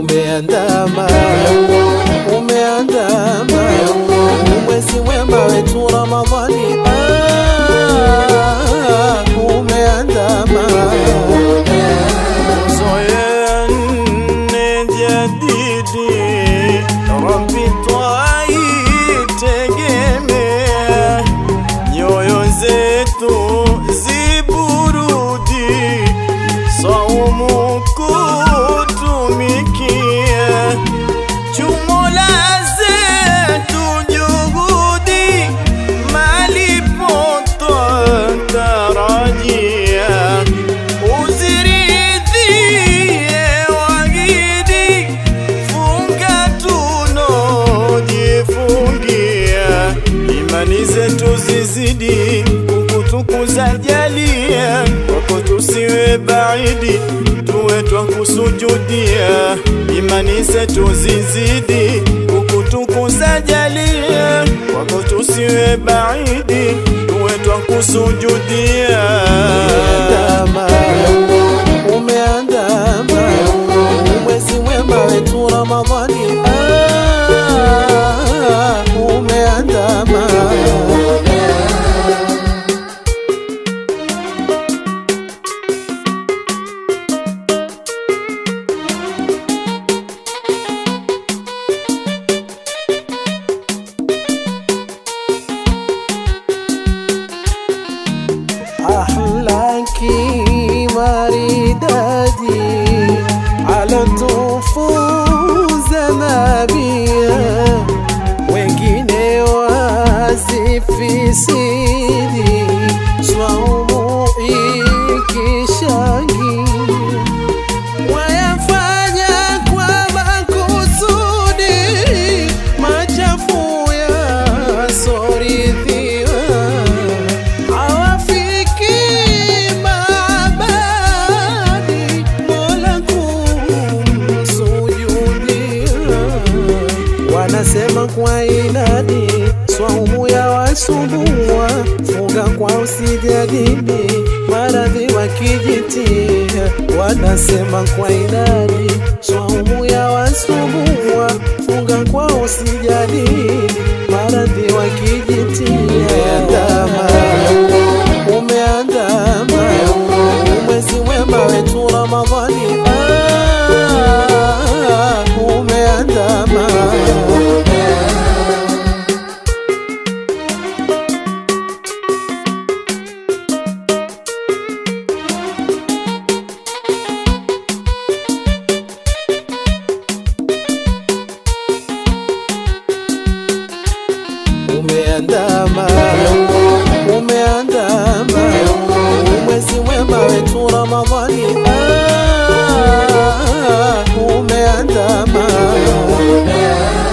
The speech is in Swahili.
umeandama umeandama umwezi mwema wetu Ramadhani ah, umeandama Zoea nne jadidi, Rabbi twaitegemea, nyoyo zetu ziburudi, saumu kutumikia, chumola zetu juhudi, malipo twatarajia uziridhie wagidi, funga tunojifungia, imani zetu zizidi kukutukuza, jalia kwako tusiwe baidi, tuwe twakusujudia, imani zetu zizidi kukutukuza, jalia kwako tusiwe baidi, tuwe twakusujudia umeandama umeandama umwezi mwema wetu Ramadhani ah, umeandama ahlaki maridadi alotufunza nabia wengine wasifisidi swaumu ikishangia wayafanya kwa makusudi machafu yasorithiwa hawafiki maabadi mola kumsujudia wanasema kwa inadi swaumu ya wasumbua funga kwa usijadili maradhi wakijitia wanasema kwa inadi swaumu ya wasumbua funga kwa usijadili maradhi wakijitia umeandama umeandama umwezi mwema wetu Ramadhani ah, umeandama umeandama umeandama umwezi mwema wetu Ramadhani ah, umeandama